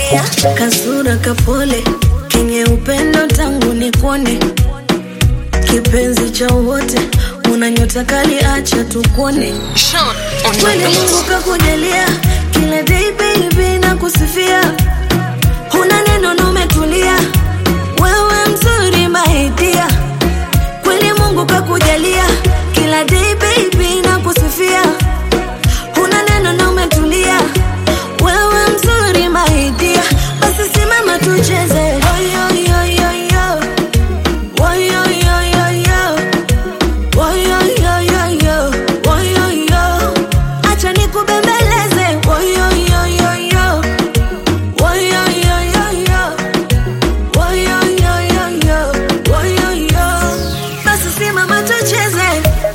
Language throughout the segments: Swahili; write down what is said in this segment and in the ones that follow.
kakujalia kasura kapole kenye upendo tangu ni kuone kipenzi cha wote una nyota kali acha tukuone Sean on the kweli mungu beat. kakujalia kila day baby na kusifia huna neno na umetulia wewe mzuri maidia kweli mungu kakujalia kila day baby na kusifia huna neno na umetulia wewe mzuri maidia basi simama tucheze Oyoyoyoyo. Oyoyoyoyo. Oyoyoyoyo. Oyoyo. Acha nikubembeleze Oyoyoyoyo. Oyoyoyoyo. Oyoyoyoyo. Oyoyo. Basi simama tucheze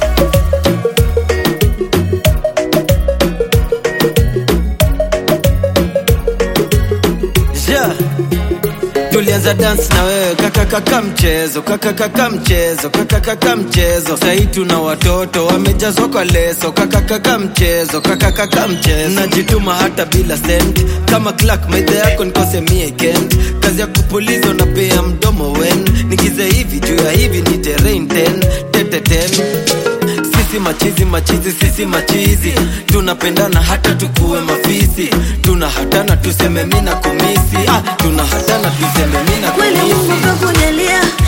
yeah. tulianza dance na wewe kakakaka mchezo kakakaka mchezo kakakaka mchezo sahii tuna watoto wamejazwa kwa leso kakakaka mchezo kakakaka mchezo najituma hata bila sent kama clark maidha yako nikose mie kent kazi ya kupuliza unapea mdomo wen nigize hivi juu ya hivi ni terrain ten teteten sisi machizi machizi sisi machizi tunapendana hata tukuwe mafisi tuna hatana tuseme mina kumisi ah, tuna hatana tuseme mina kweli mungu kumisi kakujalia